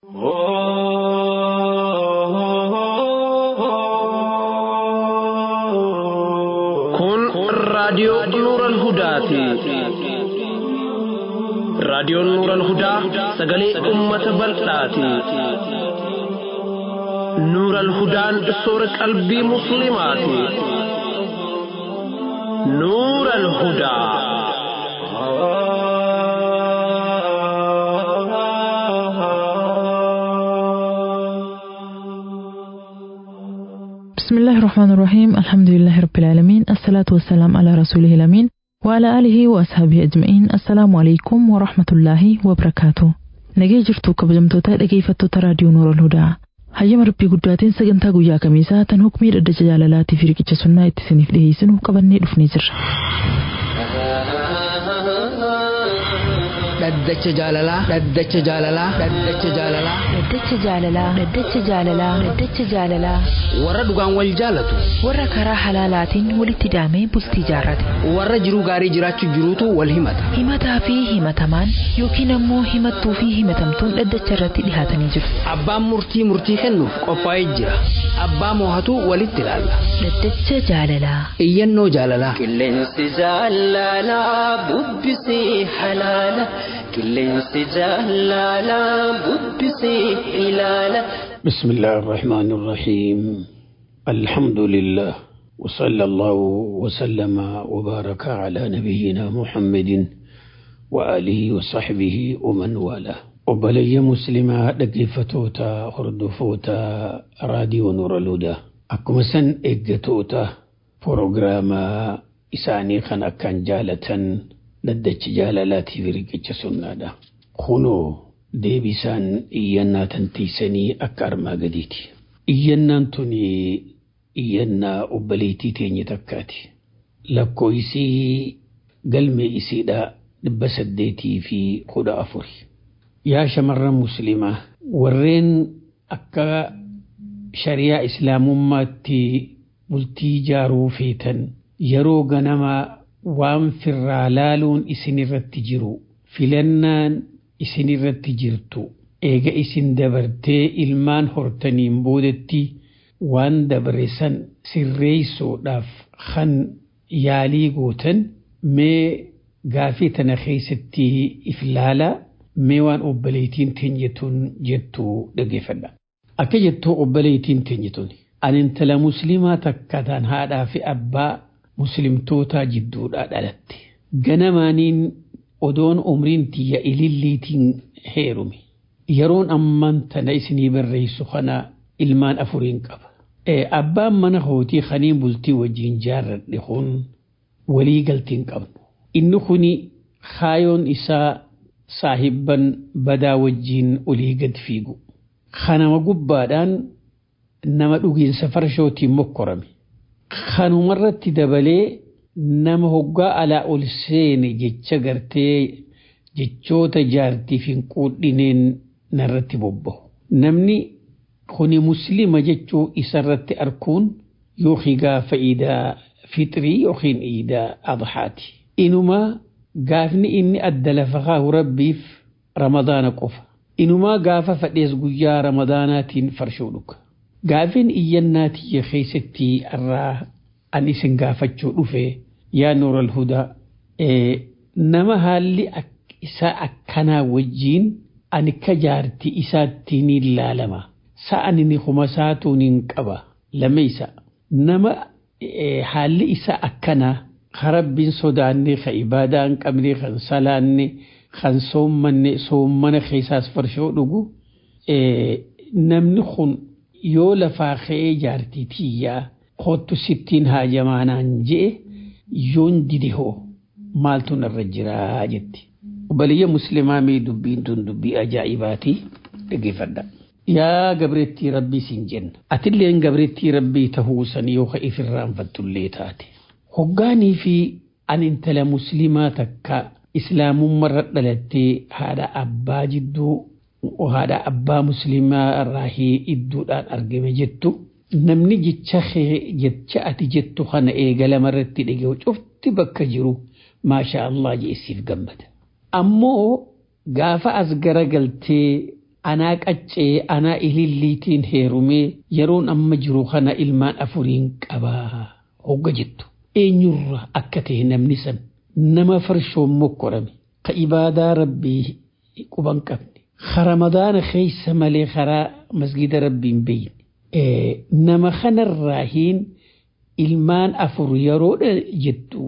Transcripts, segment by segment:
Kun raadiyoo Nuural Hudaati. Raadiyoon Nuural Hudaa sagalee uummata bal'aati. Nuural Hudaan soora qalbii Musliimaati. Nuural Hudaa. بسم الله الرحمن الرحيم الحمد لله رب العالمين الصلاة والسلام على رسوله الأمين وعلى آله وأصحابه أجمعين السلام عليكم ورحمة الله وبركاته nagee jirtu kabajamtoota dhageeffattoota raadiyoo noora hudaa hayyama rabbii guddaatiin sagantaa guyyaa kamiisaa tan hukmii dhaddacha jaalalaatii fi riqicha sunnaa itti isiniif dhiyeessinu qabannee dhufnee jirra. dhaddacha jaalalaa dhaddacha jaalalaa dhaddacha jaalalaa Dhaddacha jaalalaa Dhaddacha jaalalaa Dhaddacha jaalalaa warra dhugaan wal jaalatu warra karaa halaalaatiin walitti daamee bultii jaarrate warra jiruu gaarii jiraachuu jiruutu wal himata himataa fi himatamaan yookiin ammoo himattuu fi himatamtuun dhaddacha irratti dhihaatanii jiru. abbaan murtii murtii kennuuf qophaa'ee jira abbaa moohatu walitti ilaalla Dhaddacha jaalalaa iyyannoo jaalalaa Qilleensi jaalalaa bubbisee halaala. Qilleensi jaalalaa bubbisee ilaala. بسم الله الرحمن الرحيم الحمد لله وصلى الله وسلم وبارك على نبينا محمد وآله وصحبه ومن والاه وبلي مسلمة دقيفتوتا هردفوتا راديو نور الهدى أكما سن إجتوتا بروغراما إساني خان أكان جالة ندج جالالاتي في رقج سنادا خنو deebisaan iyyannaa tantiisanii akka armaa gadiiti. Iyyannaan tuni iyyannaa obboleettii teenye takkaati. Lakkoofsi galmee isiidhaa dhibba saddeetii fi kudha afuri. Yaa shamarran musliimaa warreen akka shariyaa islaamummaatti bultii ijaaruu feetan yeroo ganamaa waan firraa laaluun isin irratti jiru filannaan isin irratti jirtu eega isin dabartee ilmaan hortaniin boodetti waan dabre san sirreessuudhaaf kan yaalii gootan mee gaafii tana keessatti if laalaa mee waan obboleettiin teenyetun jettu dhaggeeffadha. Akka jettuu obboleettiin teenyetun ani intala musliimaa takka taan haadhaa fi abbaa muslimtootaa jidduudhaa dhalatte. Ganamaaniin odoon umriin tiyya ililliitiin heerume yeroon ammaan tana isinii barreessu kana ilmaan afuriin qaba. Abbaan mana hootii kaniin bultii wajjin jaarradhe kun walii galtiin qabnu. Inni kuni kaayoon isaa saahibban badaa wajjin olii gad fiigu. Kanama gubbaadhaan nama dhugiinsa farshootiin mokkorame. Kanumarratti dabalee nama hoggaa alaa ol seene jecha gartee jechoota jaartiif hin quudhineen narratti bobbahu. Namni kuni muslima jechuu isarratti arkuun yookiin gaafa iidaa fixrii yookiin iidaa adhaati. Inumaa gaafni inni adda lafa kaahu rabbiif ramadaana qofa. Inumaa gaafa fadhees guyyaa ramadaanaatiin farshoo dhuga. Gaafin iyyannaa tiyya keessatti irraa an isin gaafachuu dhufe yaa nuural hudaa nama haalli isaa akkanaa wajjiin ani ka jaarti isaatti ni ilaalama sa'ani ni kuma saatuun hin qaba lameysa nama haalli isaa akkanaa ka rabbiin sodaanne ka ibaadaa hin qabne kan salaanne kan soommanne soommana keessaas farshoo dhugu namni kun yoo lafaa ka'ee jaartii tiyyaa kottu sittiin haajamaanaan je'e yoon dide hoo maaltu narra jiraa jetti. Obboleeyya muslimaa mee dubbiin tun dubbii ajaa'ibaati dhaggeeffadha. Yaa gabreettii rabbii siin jenna. Atilleen gabreettii rabbii tahuu san yoo ka ifirraanfattullee taate. Hoggaanii fi an intala muslimaa takka islaamummarra dhalattee haadha abbaa jidduu haadha abbaa muslimaa irraa idduudhaan argame jettu namni jecha jecha ati jettu kana eegalama irratti dhaga'u cufti bakka jiru maasha Allah jeessiif gammada. Ammoo gaafa as garagaltee anaa qaccee anaa ililliitiin heerumee yeroon amma jiru kana ilmaan afuriin qabaa hogga jettu eenyurra akka ta'e namni san nama farshoon mokkorame ka ibaadaa rabbii quban qabne ka ramadaana keessa malee karaa masgida rabbiin beeyne nama kanarraa hiin ilmaan afur yeroo jettu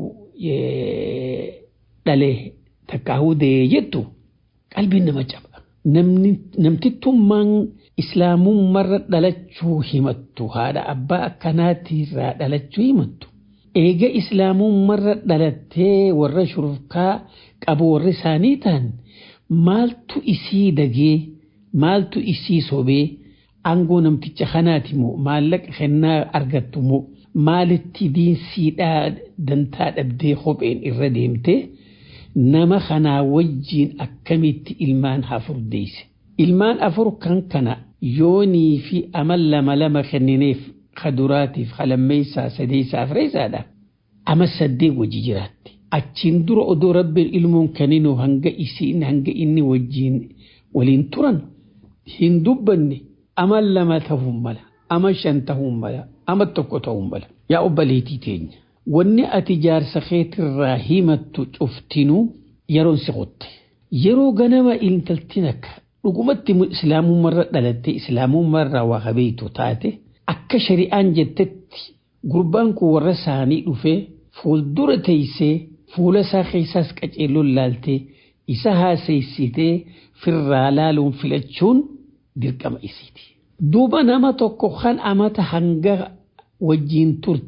dhalee takka hudee jettu qalbiin nama caba. Namtittummaan islaamummaarra dhalachuu himattu haadha abbaa akkanaatirraa dhalachuu himattu. Eega islaamummaarra dhalattee warra shurufkaa qabu warri isaanii ta'an maaltu isii dagee maaltu isii sobee aangoo namticha kanaati moo maallaqa kennaa argattu moo maalitti diinsiidhaa dantaa dhabdee kopheen irra deemtee nama kanaa wajjiin akkamitti ilmaan afur deeyse. Ilmaan afur kan kana yoonii fi amal lama lama kennineef kaduraatiif halammeessaa sadeessaa afreessaadha. Ama saddeet wajji jiraatti. Achiin dura odoo rabbiin ilmoon kenninuu hanga isiin hanga inni wajjiin waliin turan hin dubbanne ama lama ta'uu mala ama shan ta'uu mala ama tokko ta'uu mala yaa obbaleetii teenya. Wanni ati jaarsa keetirraa himattu cuftinuu yeroon si qotte. Yeroo ganama intaltiin akka dhugumatti islaamummaarra dhalattee islaamummaarraa waa habeeytu taate akka shari'aan jettetti gurbaan kun warra isaanii dhufee fuuldura teessee fuula isaa keessaas qaceelloon laaltee isa haaseessitee firraa laaluun filachuun dirqama isiiti. Duuba nama tokko kan amata hanga wajjiin turte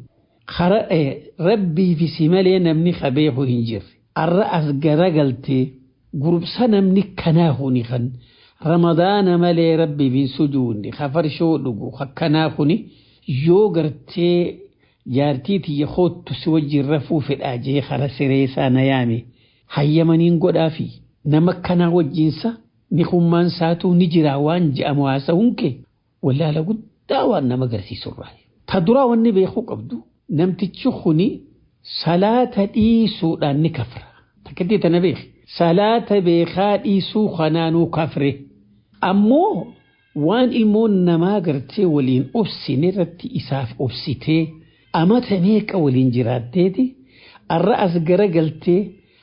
rabbii fi si malee namni qabeeku hin jirre. Arra as garagaltee gurubsa namni kanaa huni kan ramadaana malee rabbii fi sujuunni kafarshoo dhugu akkanaa kuni yoo gartee jaartii tiyya hoottu si wajjin rafuu fedhaa jee kara sireesaa na yaame hayyamaniin godhaafi nama kanaa wajjiinsa ni hummaan saatuu ni jira waan je'amu haasa'uun kee wallaala guddaa waan nama agarsiisurraa. Ta duraa wanni beekuu qabdu namtichi kuni salaata dhiisuudhaan ni kafra. Takkatti tana beeki. Salaata beekaa dhiisuu kanaanuu kafre. Ammoo waan ilmoon namaa gartee waliin obsine irratti isaaf obsitee amata meeqa waliin jiraatteeti arra as garagaltee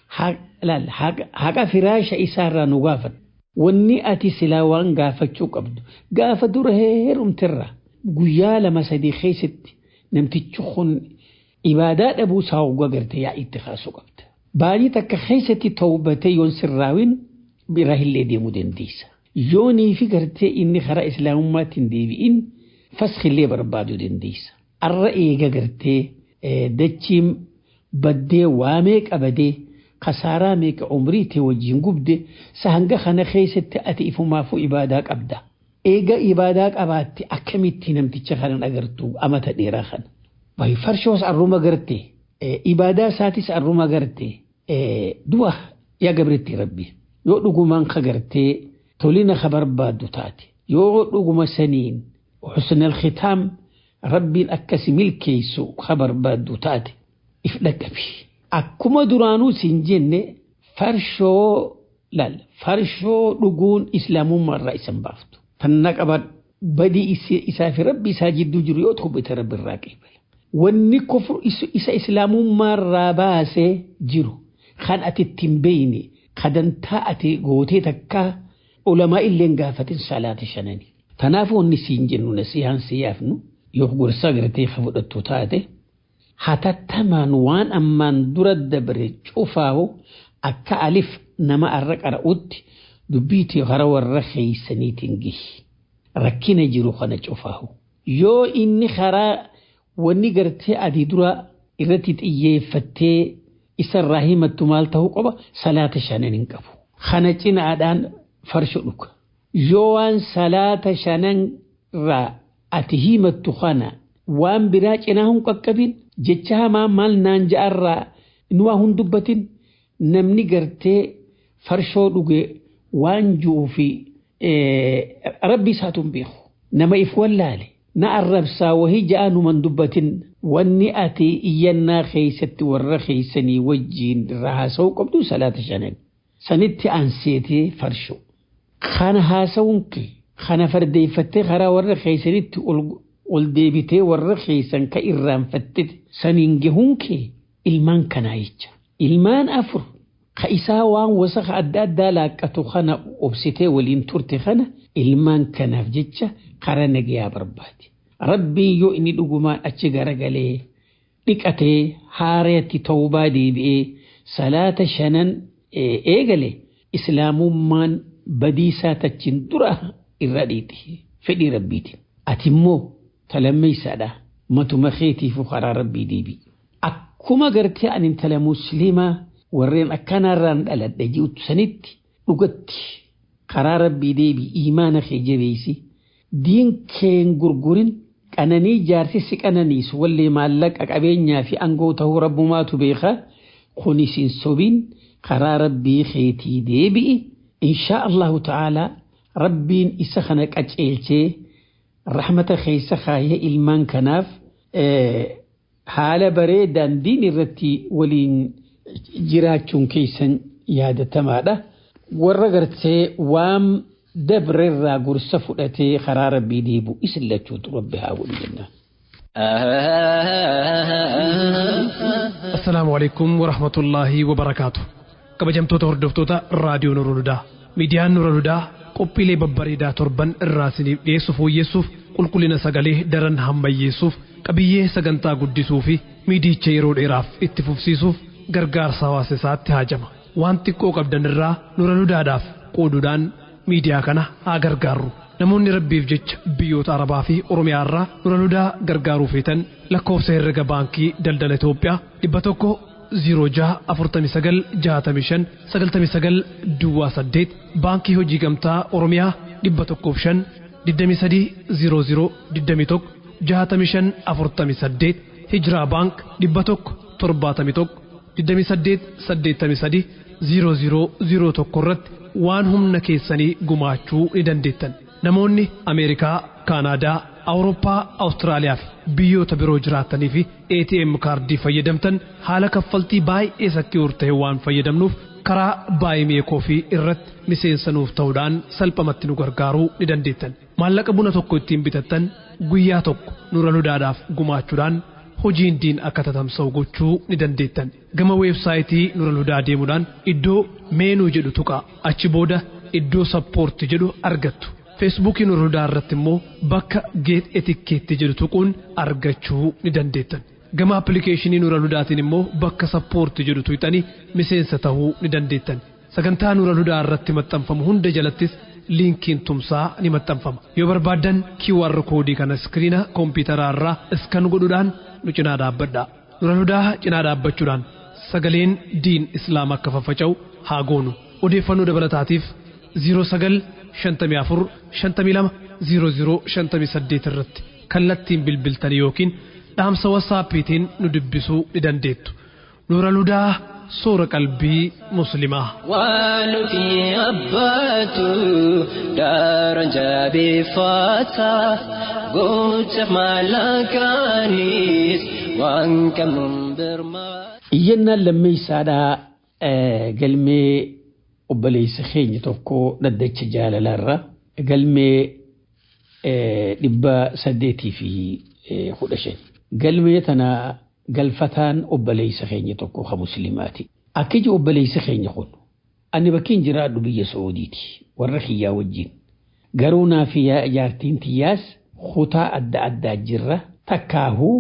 haqa firaasha isaarraa nu gaafata. Wanni ati silaa waan gaafachuu qabdu gaafa dura heerumtirra guyyaa lama sadii keessatti namtichi kun ibaadaa dhabuu isaa hoggaa gartee yaa itti kaasuu qabda. Baay'ee takka keessatti tawbatee yoon sirraawin bira illee deemuu dandeessa. Yoonii fi gartee inni karaa islaamummaatti hin deebi'in faskillee barbaaduu dandeessa. Arra eega gartee dachiin baddee waamee qabadee kasaaraa meeqa umrii ta'e wajjin gubde sahanga kana keessatti ati ifumaafuu ibaadaa qabda. Eega ibaadaa qabaatte akkamitti namticha kanan agartu amata dheeraa kana. Baay'ee farshoos arruma garte ibaadaa isaatis arruma garte du'a yaa gabritti rabbi yoo dhugumaan ka gartee tolina ka barbaaddu taate yoo dhuguma saniin husnal khitaam rabbiin akkasi milkeessu ka barbaaddu taate if dhaqabi. Akkuma duraanuu siin jenne farshoo laal farshoo dhuguun islaamummaa isan baaftu. Tanna qaban badii isaa fi rabbi isaa jidduu jiru yoo ta'u bita rabbi irraa qeebala. Wanni kofur isa islaamummaarraa baasee jiru kan ati ittiin beeyne kadantaa ati gootee takka ulamaa illeen gaafatin salaata shanani. Tanaafuu wanni siin jennu nasihaan siyaafnu yoo gorsa gartee ka fudhattu taate hatattamaan waan ammaan dura dabre cufaahu akka alif nama arra qara'utti dubbiitii hara warra keeysaniitiin gihi rakkina jiru kana cufaahu yoo inni karaa wanni gartee adii dura irratti xiyyeeffattee isarraa himattu maal ta'uu qaba salaata shanan hin qabu kana cinaadhaan farsho dhuka yoo waan salaata shanan irraa ati himattu kana waan biraa cinaa hin qaqqabin jecha hamaa maal naan ja'arraa nu waa hin dubbatin namni gartee farshoo dhuge waan ju'uu fi rabbi isaatuun beeku nama if wallaale na arrabsaa wahii ja'a numan dubbatin wanni ati iyyannaa keeysatti warra keeysanii wajjiin irraa haasa'uu qabdu salaata shanan sanitti aanseetee farsho kana haasawuun kee kana fardeeffattee karaa warra keessanitti ol deebitee warra keessan ka irraanfatte saniin gahuun kee ilmaan kanaa jecha. Ilmaan afur ka isaa waan wasaqa adda addaa laaqqatu kana obsitee waliin turte kana ilmaan kanaaf jecha karaa nagayaa barbaade. Rabbiin yoo inni dhugumaan achi garagalee dhiqatee haareetti tawbaa deebi'ee salaata shanan eegale islaamummaan badiisaa tachin dura irra dhiiti fedhii rabbiiti. Ati immoo talammeeysaadha matuma keetiifu karaa rabbii deebi'i. Akkuma gartee ani intala musliimaa warreen akkanarraan dhaladhe ji'utu sanitti dhugatti karaa rabbii deebi'i imaana kee jabeessi diin keen gurgurin qananii jaarsi si qananiisu wallee maallaqa qabeenyaa fi aangoo ta'uu rabbumaatu beeka kunis hin sobin karaa rabbii keetii deebi'i inshaa Allahu ta'aalaa rabbiin isa kana qaceelchee rahmata keessa kaayee ilmaan kanaaf haala bareedaan diin irratti waliin jiraachuun keessan yaadatamaadha. Warra gartee waan dabrerraa gorsa fudhatee karaa rabbii deebu isin lachuutu rabbi haa godhu jennaan. Assalaamu alaikum wa rahmatullaahi wa barakaatu. Kabajamtoota hordoftoota raadiyoo Nura Ludaa. Miidiyaan Nura Ludaa qophiilee babbareedaa torban irraa isiniif dhiyeessu fooyyessuuf qulqullina sagalee daran hammayyeessuuf qabiyyee sagantaa guddisuu fi miidicha yeroo dheeraaf itti fufsiisuuf gargaarsa hawaasa isaatti haajama. Waan xiqqoo qabdan irraa Nura Ludaadhaaf qooduudhaan miidiyaa kana haa gargaarru. Namoonni rabbiif jecha biyyoota Arabaa fi Oromiyaa irraa Nura Ludaa gargaaruu feetan lakkoofsa herrega baankii daldala Itoophiyaa dhibba tokko 06496599 Duwwaa 8 baankii hojii gamtaa Oromiyaa dhibba tokkoof 5 2300 21 6548 Hijiraa baank dhibba tokko 71 28 83 0001 irratti waan humna keessanii gumaachuu ni dandeettan. Namoonni Ameerikaa, Kaanaadaa, Awurooppaa, Awustiraaliyaa fi biyyoota biroo jiraatanii fi ATM kaardii fayyadamtan haala kaffaltii baay'ee sakki'uur ta'e waan fayyadamnuuf karaa baay'ee fi irratti miseensa nuuf ta'uudhaan salphamatti nu gargaaruu ni dandeettan. Maallaqa buna tokko ittiin bitattan guyyaa tokko nura ludaadhaaf gumaachuudhaan hojiin diin akka tatamsa'u gochuu ni dandeettan. Gama weebsaayitii nura ludaa deemuudhaan iddoo meenuu jedhu tuqaa achi booda iddoo sappoorti jedhu argattu. feesbuukii nura ludaa irratti immoo bakka geet etikkeetti jedhu tuquun argachuu ni dandeettan. Gama appilikeeshinii nura ludaatiin immoo bakka sappoorti jedhu tuqxanii miseensa ta'uu ni dandeettan. Sagantaa nura ludaa irratti maxxanfamu hunda jalattis liinkiin tumsaa ni maxxanfama. Yoo barbaaddan QR koodii kana iskiriina koompitaraa irraa iskan godhuudhaan nu cinaa dhaabbadhaa. Nura ludaa cinaa dhaabbachuudhaan sagaleen diin islaam akka faffaca'u haa goonu. Odeeffannoo dabalataatiif 09 shantamii afur shantamii lama ziiro ziiro shantamii saddeet irratti kallattiin bilbiltanii yookiin dhaamsa wasaappiitiin nu dubbisuu ni dandeettu. Nuura ludaa soora qalbii muslimaa. Waan nuti abbaatu daran jabeeffata gocha maallaqaanis waan qabnuun birmaa. Iyyannaan lammeessaadhaa galmee obboleessa keenya tokko dhaddacha jaalalarra galmee dhibba saddeetii fi kudha shan. Galmee tana galfataan obboleessa keenya tokko ha muslimaati. Akka iji obboleessa keenya kun ani bakkiin jiraadhu biyya Saa'udiiti warra kiyyaa wajjin. Garuu naa fi jaartiin tiyyaas kutaa adda addaa jirra takkaahuu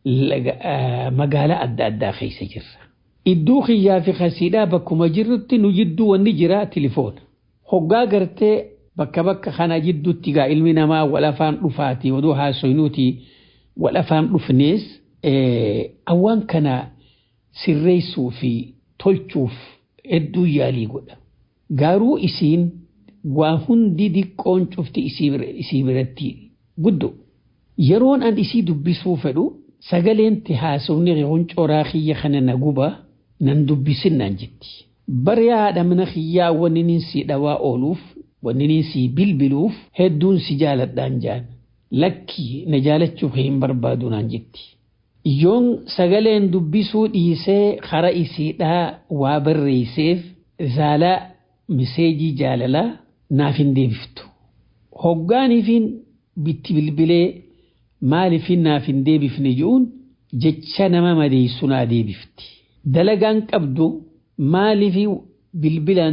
magaalaa adda addaa keessa jirra. Iddoo kiyyaa fi kasiidhaa bakkuma jirrutti nu jidduu wanni jira tilifoona. Hoggaa gartee bakka bakka kana jidduutti gaa ilmi namaa wal afaan dhufaati oduu haasoynuuti wal afaan dhufnees awwaan kana sirreessuu fi tolchuuf hedduu yaalii godha. Garuu isiin waa hundi diqqoon cufti isii biratti guddo. Yeroon an isii dubbisuu fedhu sagaleenti haasofni qoncooraa kiyya kana na guba nan dubbisin naan jetti. Bari haadha mana kiyyaa wanni nin si dhawaa ooluuf wanni nin si bilbiluuf hedduun si jaaladhaan jaan. Lakki na jaalachuu hin barbaadu naan jetti. Yoon sagaleen dubbisuu dhiisee kara isiidhaa waa barreesseef zaalaa miseejii jaalalaa naaf hin deebiftu. Hoggaaniifiin bitti bilbilee maaliifin naaf hin deebifne je'uun jecha nama madeessu naa deebifti. Dalagaan qabdu maaliifi bilbilaan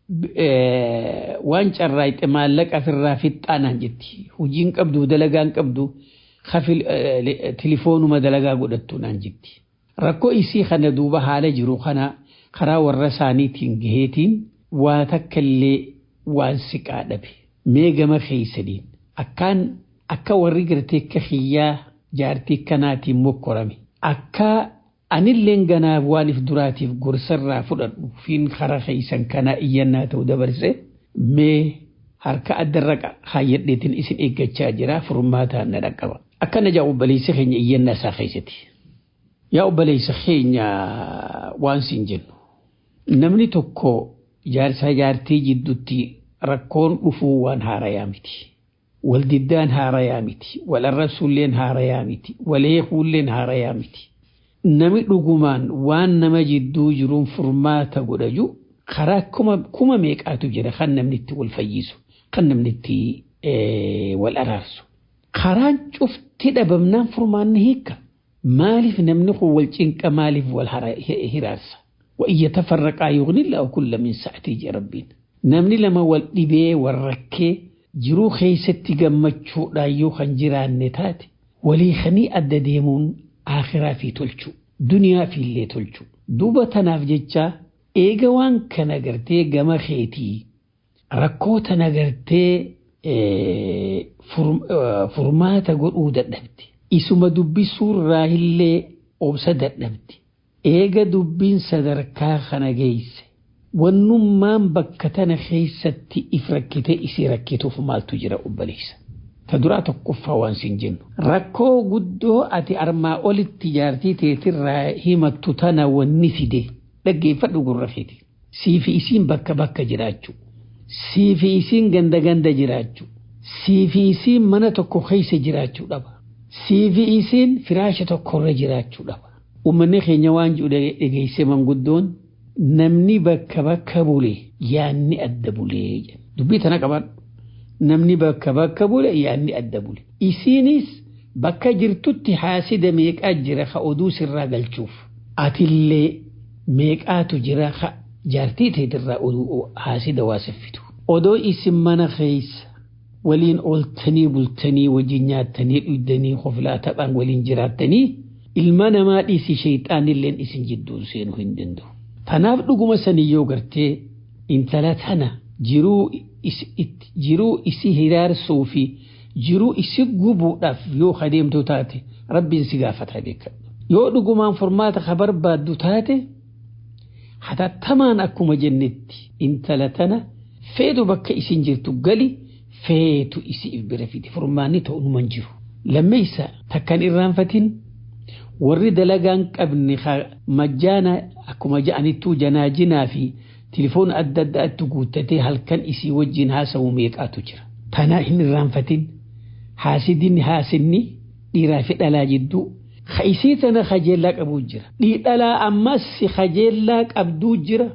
waan carraayxe maallaqa ofirraa fixxaanaan jetti. Hojiin qabdu dalagaan qabdu tilifoonuma dalagaa godhattu naan jetti. Rakkoo isii kana duuba haala jiru kana karaa warra isaaniitiin gaheetiin waa takka illee waan siqaa dhabe. Mee gama keeysaniin akkaan akka warri gartee akka hiyyaa jaartii kanaatiin mokkorame. Akka anilleen ganaaf waan if duraatiif gorsarraa fudhadhu fiin karaa keeysan kanaa iyyannaa ta'u dabarse mee harka addarra haayyadheetiin isin eeggachaa jira furmaataan na dhaqqaba. Akkana jaa obboleessi keenya iyyannaa isaa keessatti. Yaa obboleessa keenya waan siin jennu. Namni tokko jaarsaa jaartii jidduutti rakkoon dhufuu waan haarayaa miti. Waldiddaan haarayaa miti. Wal arrabsuulleen haarayaa miti. Wal eekuulleen haarayaa miti. Nami dhugumaan waan nama jidduu jiruun furmaata godhaju karaa kuma meeqaatu jira kan namni itti wal fayyisu kan namni itti wal araarsu. Karaan cufti dhabamnaan furmaanni hiika. Maaliif namni kun wal cinqa maaliif wal hiraarsa? وإن يتفرقا يغني الله كل من سعته ربين نمني لما والدبي والركي jiruu keessatti gammachuudhaan yoo kan jiraanne taate walii kanii adda deemuun akhiraa fi tolchu duniyaa fi illee tolchu duuba tanaaf jecha eega waan kana gartee gama keetii rakkoo tana gartee furmaata godhuu dadhabde isuma dubbisuurraa illee obsa dadhabde eega dubbiin sadarkaa kana geesse wannummaan bakka tana keessatti if rakkite isii rakkituuf maaltu jira obboleessa. Ta duraa tokkoffaa waan siin jennu. Rakkoo guddoo ati armaa olitti jaartii teetirraa himattu tana wanni fide dhaggeeffadhu gurra feeti. Siifi isiin bakka bakka jiraachuu. Siifi isiin ganda ganda jiraachuu. Siifi isiin mana tokko keessa jiraachuu dhaba. Siifi isiin firaasha tokkorra jiraachuu dhaba. Uummanni keenya waan jiru dhageesse manguddoon namni bakka bakka bule yaanni adda bulee dubbii tana qaban namni bakka bakka bule yaanni adda bule isiinis bakka jirtutti haasida meeqaa jira ka oduu sirraa galchuuf atillee meeqaatu jira ka jaartii teetirraa oduu haasida waa saffitu odoo isin mana keessa waliin ooltanii bultanii wajjin nyaattanii dhuydanii hoflaa taphaan waliin jiraattanii ilma namaa dhiisi sheexaanilleen isin jidduu seenuu hin danda'u. Tanaaf dhuguma sanii yoo gartee intala tana jiruu isi hiraarsuu fi jiruu isi gubuudhaaf yoo adeemtu taate rabbiin si gaafata beekadhu. Yoo dhugumaan furmaata ka barbaaddu taate hatattamaan akkuma jennetti intala tana feetu bakka isin jirtu gali feetu isi bira fide furmaanni ta'u numan jiru. Lammeessa takkan irraanfatin warri dalagaan qabne majjaana akkuma ja'anittuu janaajinaa fi tilifoon adda addaatti guuttatee halkan isii wajjin haasa'u meeqaatu jira. Tanaa hin irraanfatin haasidinni haasinni dhiiraa fi dhalaa jidduu ka isii tana kajeellaa qabuu jira. Dhalaa ammas kajeellaa qabduu jira.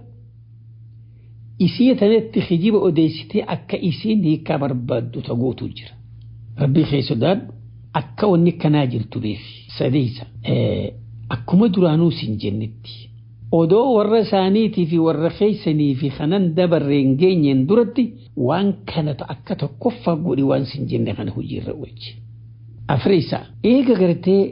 Isii tanatti kijiba odeessitee akka isiin hiikaa barbaaddu tagootu jira. Rabbii kee sodaadhu akka wanni kanaa jirtu beeki. sadeessa akkuma duraanuu siin jennetti odoo warra isaaniitii fi warra keeysanii fi kanan dabarreen geenyeen duratti waan kana akka tokkoffaa godhi waan siin jenne kana hojiirra oolchi. Afreessa eega gartee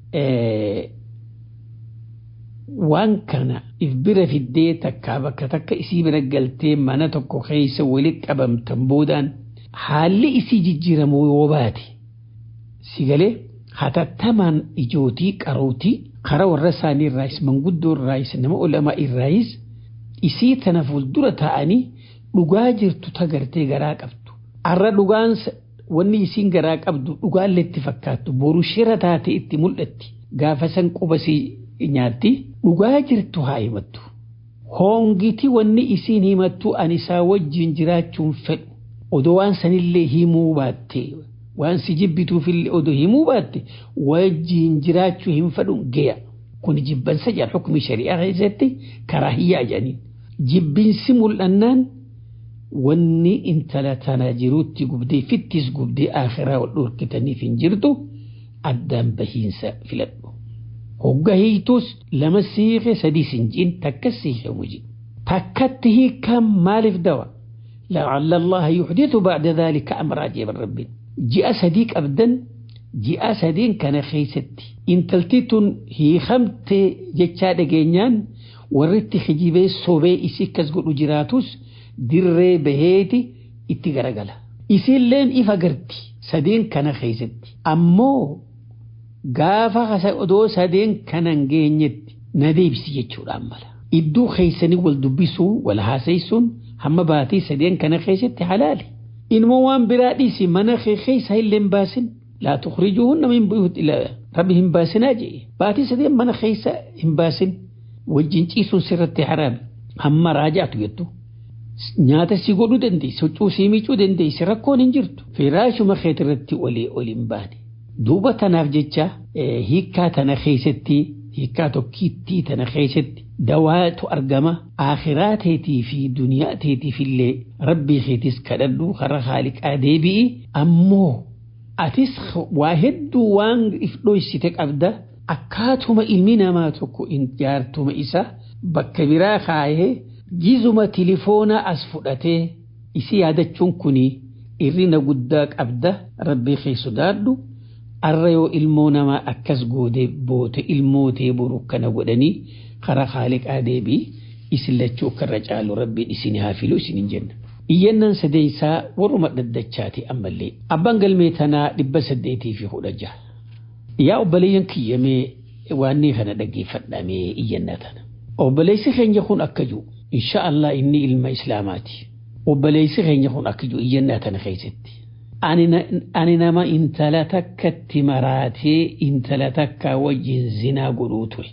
waan kana if bira fiddee takkaa bakka takka isii bira galtee mana tokko keessa walitti qabamtan boodaan haalli isii jijjiiramu yoo baate si galee hatattamaan ijootii qarootii karaa warra isaanii irraayis manguddoo irraayis nama olamaa irraayis isii tana fuuldura taa'anii dhugaa jirtu tagartee garaa qabdu. Arra dhugaan wanni isiin garaa qabdu dhugaallee itti fakkaattu boru shira taate itti mul'atti gaafa san qubasii nyaatti dhugaa jirtu haa himattu. Hoongiti wanni isiin himattu ani isaa wajjin jiraachuun fedhu odoo waan sanillee himuu baattee waan si jibbituufillee odoo himuu baatte wajjin jiraachuu hin fedhu geya. Kun jibbansa jedhan hukumii shari'aa keessatti karaa hiyyaa jedhaniin. Jibbinsi mul'annaan wanni intala tana jiruutti gubdee fittis gubdee akhiraa wal dhorkitaniif hin jirtu addaan bahiinsa filadhu. Hogga hiitus lama siiqe sadii sinjiin takka siiqe muji. Takkatti hiikaan maaliif dawa? لعل الله يحدث بعد ذلك أمر عجيب الرب جاء صديق أبدا جاء صديق كان خيستي إن تلتيتون هي خمت جتشاد جينيان ورت خجيبه صوبه إسي كسقل جراتوس dirree baheeti itti garagala. Isilleen ifa garti sadeen kana keessatti. Ammoo gaafa odoo sadeen kana hin geenyetti na deebisi jechuudhaan mala. Iddoo keessanii wal dubbisuu wal haasaysuun hamma baatii sadeen kana keessatti halaali. Ilmoo waan biraa dhiisi mana keessa illee hin baasin. Laa tukhrijuhunna min buyuuti rabbi hin baasinaa jee. Baatii sadeen mana keessa hin baasin. Wajjin ciisuun sirratti haraami. Hamma raajaatu jettu. nyaata si godhuu dandeessi huccuu si miicuu dandeessi rakkoon hin jirtu firaashuma keeti irratti olii oli hin baane duuba tanaaf jecha hiikkaa tana keessatti hiikkaa tokkittii tana keessatti dawaatu argama akhiraa teetii fi duniyaa teetiif illee rabbii keetis kadhadhu karaa haaliqaa deebi'i ammoo atis waa hedduu waan if dhoysite qabda akkaatuma ilmi namaa tokko jaartuma isa bakka biraa kaayee Gizuma tilifoonaa as fudhatee isi yaadachuun kuni irrina guddaa qabda rabbii kee sodaadhu arra yoo ilmoo namaa akkas gootee boote ilmootee boru kana godhanii karaa haaliqaa deebii isin lachuu karra caalu rabbiin isin haa filu isin hin jenna. Iyyannaan sadeessaa warruma dhaddachaati ammallee abbaan galmee tanaa dhibba saddeetii fi kudha jaha. Yaa obboleeyyan kiyyamee waanni kana dhaggeeffadhamee iyyannaa tana. Obboleessi keenya kun akka jiru. insha Allah inni ilma islaamaati. Obboleessi keenya kun akka jiru iyyannaa tana keessatti. Ani nama intala takkatti maraatee intala takka wajjin zinaa godhuu ture.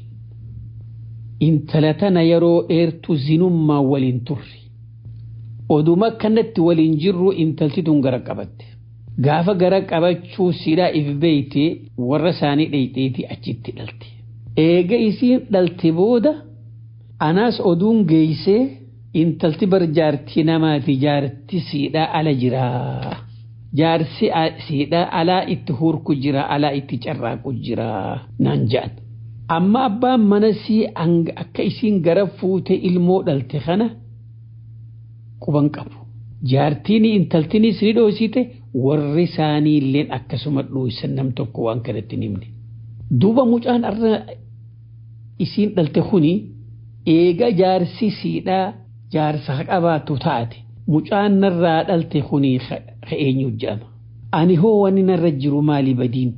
Intala tana yeroo dheertu zinummaa waliin turre. Oduma akkanatti waliin jirru intalti tun gara qabatte. Gaafa gara qabachuu sidhaa if beeyte warra isaanii dheyxeeti achitti dhalte. Eega isiin dhalte booda anaas oduun geeysee intalti bar jaartii namaati jaarti siidhaa ala jiraa. Jaarsi siidhaa alaa itti hurku jira alaa itti carraaqu jira naan ja'an. Amma abbaan mana sii akka isiin gara fuute ilmoo dhalte kana quban qabu. Jaartiin intaltinis ni dhoosite warri isaanii illeen akkasuma dhoosan nam tokko waan kanatti himne. Duuba mucaan arra isiin dhalte kuni eega jaarsi siidhaa jaarsa qabaatu taate mucaan narraa dhalte kunii eenyu jedhama. Ani hoo wanni narra jiru maali badiin?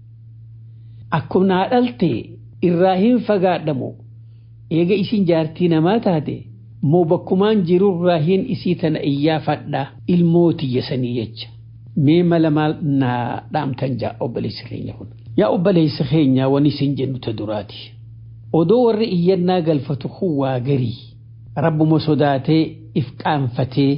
Akkuma naa dhalte irraa hin fagaadhamu eega isin jaartii namaa taate moo bakkumaan jirurraa hin isii tana iyyaafadhaa ilmootiyya sanii jecha. Mee mala maal naa dhaamtan jaa obboleessi keenya kun. Yaa obboleessi keenya wani isin jennu ta duraati. odoo warri iyyannaa galfatu kun waa garii rabbuma sodaatee if qaanfatee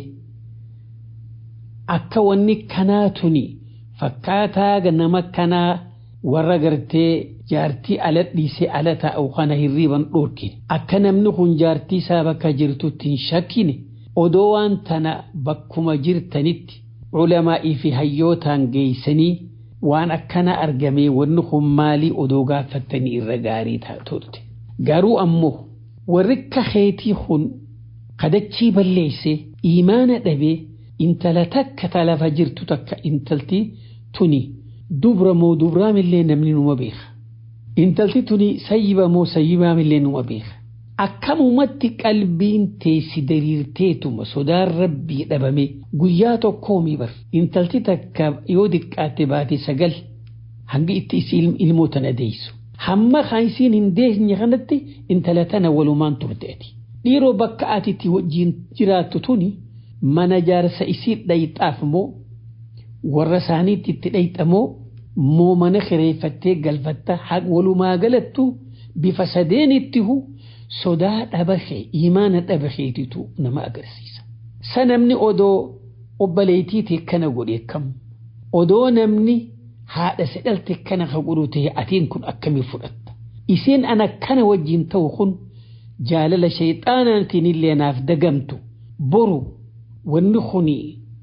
akka wanni kanaa tuni fakkaataa nama kanaa warra gartee jaartii ala dhiisee ala taa'u kana hirriiban dhorkine akka namni kun jaartii isaa bakka jirtutti hin shakkine odoo waan tana bakkuma jirtanitti culamaa'ii fi hayyootaan geeysanii waan akkana argamee wanni kun maalii odoo gaafattanii irra gaarii turte. Garuu ammoo warri kaheetii kun kadachii balleesse imaana dhabee intala takka talafa jirtu takka intalti tuni dubra moo dubraamillee namni numa beeka. Intalti tuni sayyiba moo sayyibaamillee numa beeka. Akkamumatti qalbiin teessi dariirteetuma sodaan rabbii dhabame guyyaa tokkoomi bar intalti takka yoo diqqaatte baate sagal hanga itti isi ilmoo tana deessu. Hamma kan isiin hin deesne kanatti intala tana walumaan turteeti. Dhiiroo bakka ati itti wajjin jiraattu tuni mana jaarsa isii dhayxaaf moo warra isaaniitti itti dhayxamoo moo mana kireeffattee galfatta walumaa galattu bifa sadeenitti hu sodaa dhabashee imaana dhabasheetitu nama agarsiisa. Sa namni odoo obboleetiiti kana godhe kam odoo namni haadha sedhalte kana ka godhu ta'e atiin kun akkamii fudhatta. Isiin ana kana wajjin ta'u kun jaalala shayxaanaatiin illee naaf dagamtu boru wanni kuni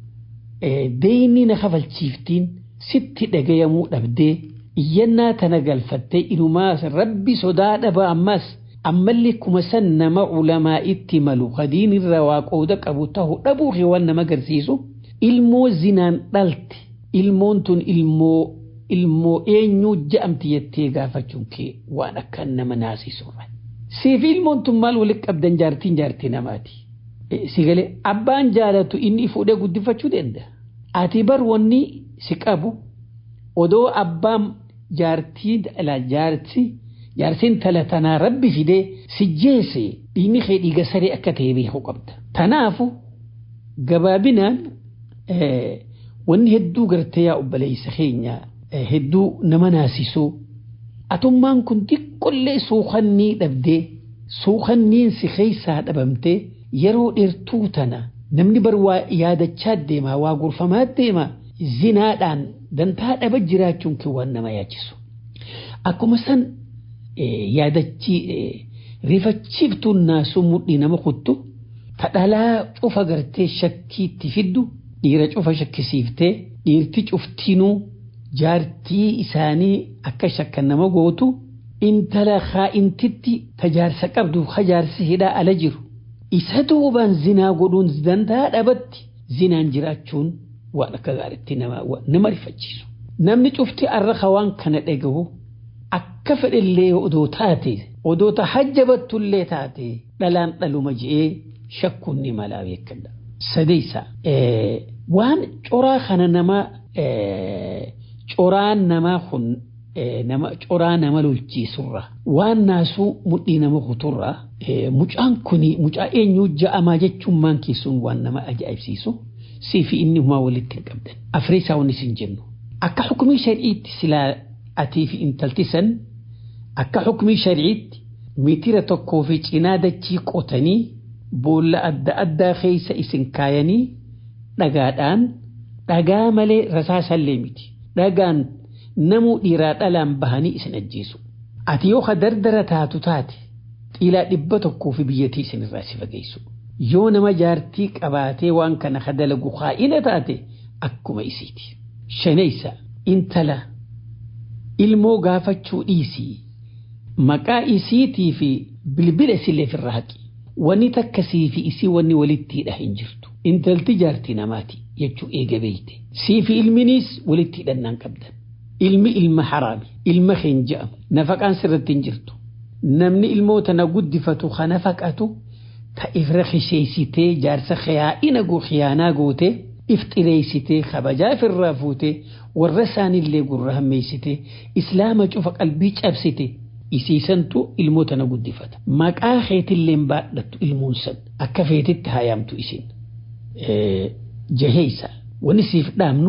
deeyni na kafalchiiftiin sitti dhagayamuu dhabdee iyyannaa tana galfattee inumaa rabbi sodaa dhaba ammas ammallee kuma san nama ulamaa itti malu hadiin irra waa qooda qabu ta'u dhabuu fi waan nama agarsiisu ilmoo zinaan dhalte ilmoon tun ilmoo ilmoo eenyuu ja'amti jettee gaafachuun kee waan akka nama naasisurra. Siif ilmoon tun maal walitti qabdan jaartiin jaartii namaati. Si galee abbaan jaalatu inni fuudhee guddifachuu danda'a. Ati bar wanni si qabu odoo abbaan jaartii dhala jaartii jaarsiin tala tanaa rabbi fidee si jeese dhiigni kee dhiiga saree akka ta'e beekuu qabda. Tanaafu gabaabinaan wanni hedduu gartee yaa obboleessa keenya hedduu nama naasisuu atummaan kun xiqqollee suuqannii dhabdee suuqanniin si keessaa dhabamtee yeroo dheertuu tana namni bar waa yaadachaa deema waa gorfamaa deema zinaadhaan dantaa dhaba jiraachuun kee waan nama yaachisu. Akkuma san yaadachi rifachiiftuun naasuu mudhii nama kuttu ta dhalaa cufa gartee shakkiitti fiddu dhiira cufa shakkisiiftee dhiirti cuftinuu jaartii isaanii akka shakkan nama gootu intala kaa'intitti tajaarsa qabdu kajaarsi hidhaa ala jiru isa duubaan zinaa godhuun danda'a dhabatti zinaan jiraachuun waan akka gaariitti nama rifachiisu. Namni cufti arraqa waan kana dhagahu akka fedhellee odoo taate odoo ta hajjabattullee taate dhalaan dhaluma je'ee shakkuun ni malaa beekadha. Sadeessa waan coraa kana nama coraan namaa kun nama coraa nama lolchiisurra waan naasuu mudhii nama kuturra mucaan kuni mucaa eenyuu ja'amaa jechuun maan keessuun waan nama ajaa'ibsiisu sii fi inni humaa walitti hin qabdan afriisaa wanni sin jennu akka hukumii shari'iitti silaa atii fi intalti san akka hukumii shari'iitti mitira tokkoo fi cinaa dachii qotanii boolla adda addaa keessa isin kaayanii dhagaadhaan dhagaa malee rasaasallee miti dhagaan namuu dhiiraa dhalaan bahanii isin ajjeesu. Ati yoo ka dardara taatu taate xiilaa dhibba tokkoo fi biyyattii isin irraa si fageessu. Yoo nama jaartii qabaatee waan kana ka dalagu kaa'ina taate akkuma isiiti. Shanaysa intala ilmoo gaafachuu dhiisii maqaa isiitii fi bilbila isillee firra haqi. Wanni takkasii fi isii wanni walitti hidha hin jirtu. Intalti jaartii namaati jechuu eega beeyte. Sii fi ilminiis walitti hidhannaan qabdan. ilmi ilma haraami ilma keen je'amu nafaqaan sirratti hin jirtu namni ilmoo tana guddifatu ka nafaqatu ta ifra kisheessitee jaarsa khiyaa'ina goo khiyaanaa goote if xireessitee kabajaa ifirraa fuutee warra isaanillee gurra hammeessitee islaama cufa qalbii cabsite isiisantu ilmoo tana guddifata maqaa keetilleen baadhattu ilmuun san akka feetitti haayamtu isin jaheeysa wani siif dhaamnu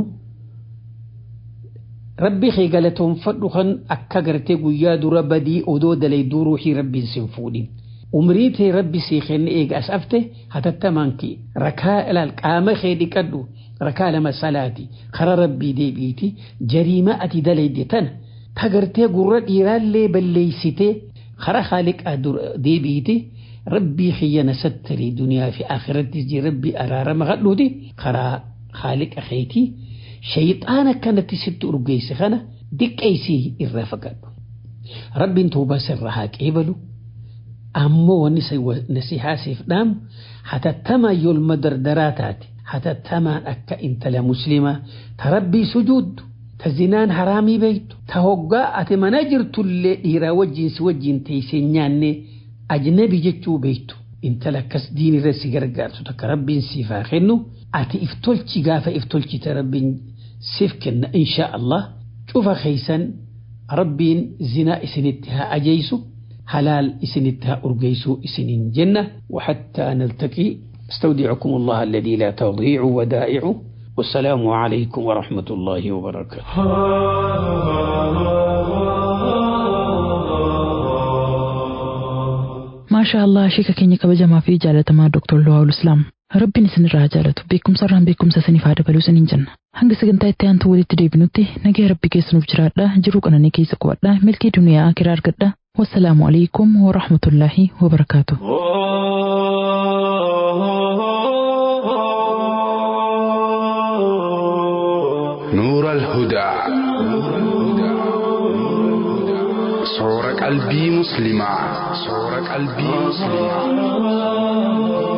rabbi kee galatoonfadhu kan akka gartee guyyaa dura badii odoo dalayduu ruuxii rabbiin sin fuudhin umrii tee rabbi sii kenne eega as afte hatattamaan kee rakaa ilaal qaama kee dhiqadhu rakaa lama salaati kara rabbii deebiiti jariima ati dalayde tana ta gartee gurra dhiiraallee balleeysitee kara haaliqaa deebiiti rabbii kiyyana sattarii duniyaa fi akhirattis jee rabbii araarama kadhuuti karaa haaliqa keetii shayxaana kanatti sitti urgeesse kana diqqeessii irraa fagaadhu. Rabbiin tuubaa sirraa haa qeebalu ammoo wanni nasihaa siif dhaamu hatattamaan yoolma dardaraa taate hatattamaan akka intala muslimaa ta rabbii sujuuddu ta zinaan haraamii beektu ta hoggaa ati mana jirtullee dhiiraa wajjiin si wajjiin teessee nyaanne ajnabi jechuu beektu intala akkas diin irra si gargaartu takka rabbiin siif haa kennu ati if tolchi gaafa if tolchite rabbiin siif kenna insha Allah cufa keeysan rabbiin zinaa isinitti haa ajeysu halaal isinitti haa urgeeysu isiniin jenna وحتى نلتقي استودعكم الله الذي لا تضيع ودائعه والسلام عليكم ورحمة الله وبركاته maashaa allah sheeka keenya kabajamaa fi jaalatamaa Dr. Luwaawul Islaam rabbiin isinirraa jaalatu beekumsa irraan beekumsa isiniif haa dabaluu isiniin jenna hanga sagantaa itti aantu walitti deebinutti nagaya rabbi keessanuuf jiraadha jiruu qananii keessa qubadha milkii duniyaa akiraa argadha wassalaamu alaikum warahmatullaahi wabarakaatu. الهدى صور قلبي مسلمة صور قلبي مسلمة